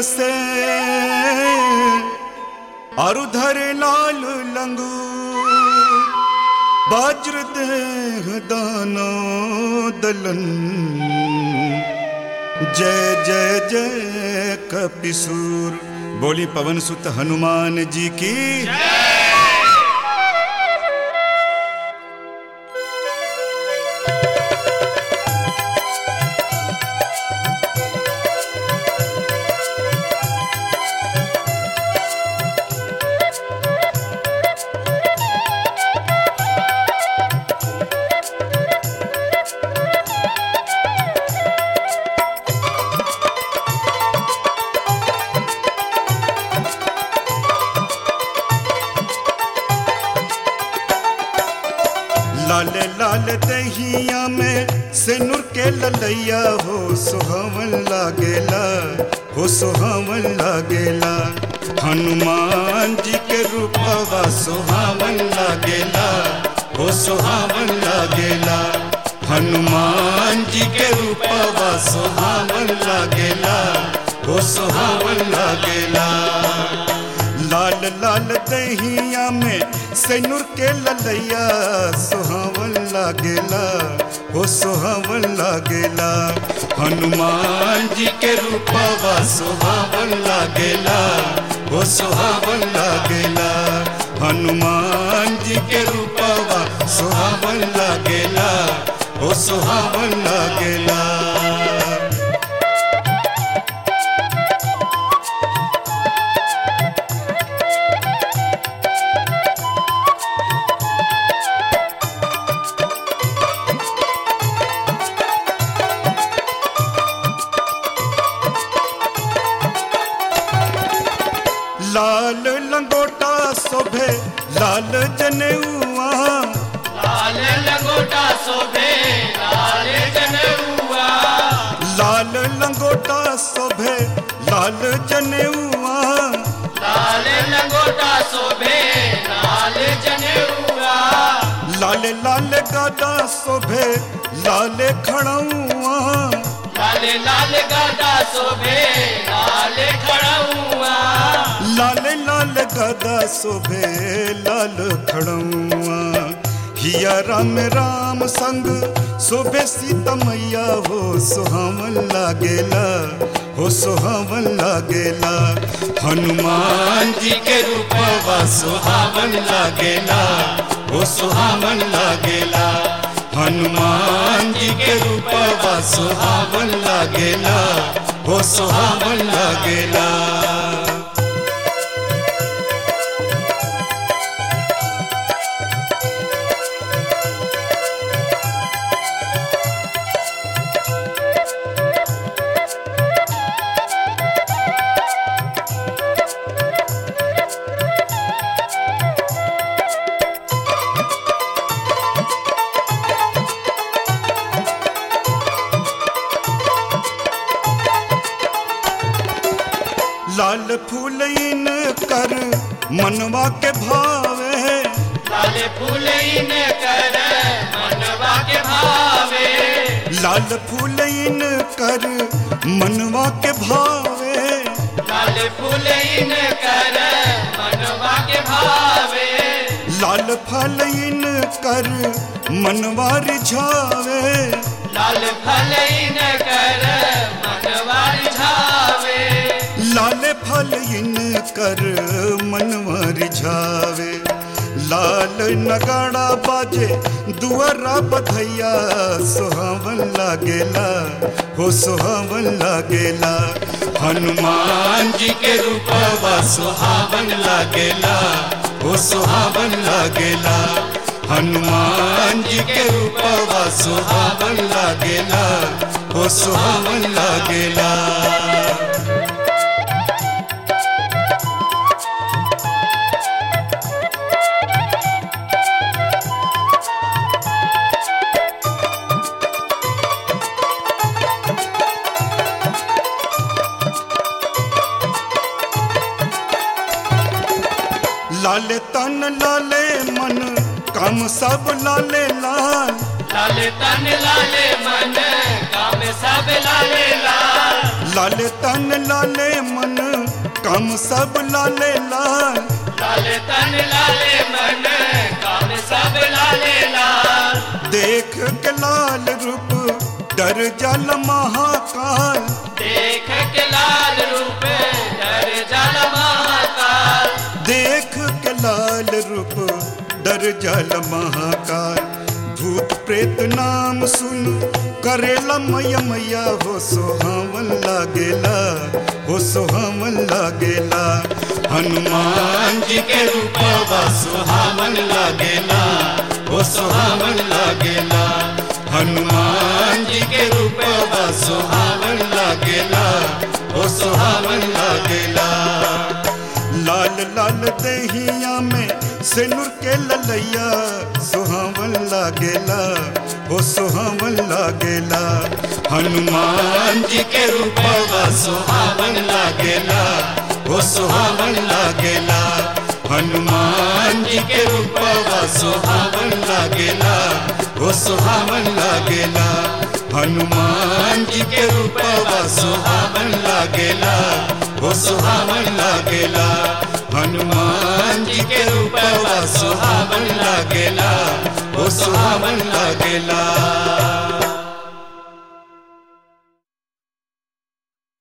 से और उधर लाल लंगूर वज्र देह दानो दलन जय जय जय कपिसूर बोली पवन सुत हनुमान जी की लाल लाल दहिया में सिनुर के ललैया हो सुहावन लागेला हो सुहावन लागेला हनुमान जी के रूपवा सुहावन लागेला हो सुहावन लागेला हनुमान जी के रूपवा सुहावन लागेला हो सुहावन लागेला लाल लाल दहिया में सैनुर के ललैया सुहावन लागेला हो सुहावन लागेला हनुमान जी के रूपवा सुहावन लागेला हो सुहावन लागेला हनुमान जी के रूपवा सुहावन लागेला हो सुहावन लागेला लाल लंगोटा शोभे लाल जनेऊआ लाल लंगोटा शोभे लाल जनेऊआ लाल लंगोटा शोभे लाल जनेऊआ लाल लंगोटा शोभे लाल जनेऊआ लाल लाल गादा शोभे लाल खड़ऊआ लाल लाल गादा शोभे लाल खड़ऊआ लाल लाल गादा शोभे लाल खड़ऊआ हिया राम राम संग शोभे सीता मैया हो सुहावन लागेला हो सुहावन लागेला हनुमान जी के रूपवा सुहावन लागेला हो सुहावन लागेला हनुमान जी के रूपवा सुहावन लागेला हो सुहावन लागेला लाल फूल इन कर मनवा के भावे लाल फूल इन कर मनवा के भावे लाल फूल इन कर मनवा के भावे लाल फूल इन कर मनवा के भावे लाल फल इन कर मनवा रिझावे लाल फल इन कर मनवा रिझावे लाल फल इन कर मनवा रिझावे लाल नगाड़ा बाजे दुआरा बधैया सुहावन लागेला हो सुहावन लागेला हनुमान जी के रूपवा सुहावन लागेला हो सुहावन लागेला हनुमान जी के रूपवा सुहावन लागेला हो सुहावन लागेला लाले तन लाले मन काम सब लाले लाल लाल तन लाल मन काम सब लाल लाल लाले तन लाले मन कम सब लाले लाल लाल तन लाले मन काम सब लाले लाल देख के लाल रूप डर जल महाकाल देख के लाल रूप डर जल महाकाल देख के लाल रूप डर जल महाकाल भूत प्रेत नाम सुन करेला मैया मैया हो सोहावन लागेला हो सोहावन लागेला हनुमान जी के रूपवा सुहावन लागेला हो सोहावन लागेला हनुमान जी के रूपवा सुहावन लागेला हो सोहावन लागेला लाल लाल दहिया में सिनुर के ललैया सुहावन लागेला हो सुहावन लागेला हनुमान जी के रूपवा सुहावन लागेला हो सुहावन लागेला हनुमान जी के रूपवा सुहावन लागेला हो सुहावन लागेला हनुमान जी के रूपवा सुहावन लागेला हो सुहावन लागेला हनुमान जी के रूपवा सुहावन लागेला हो सुहावन लागेला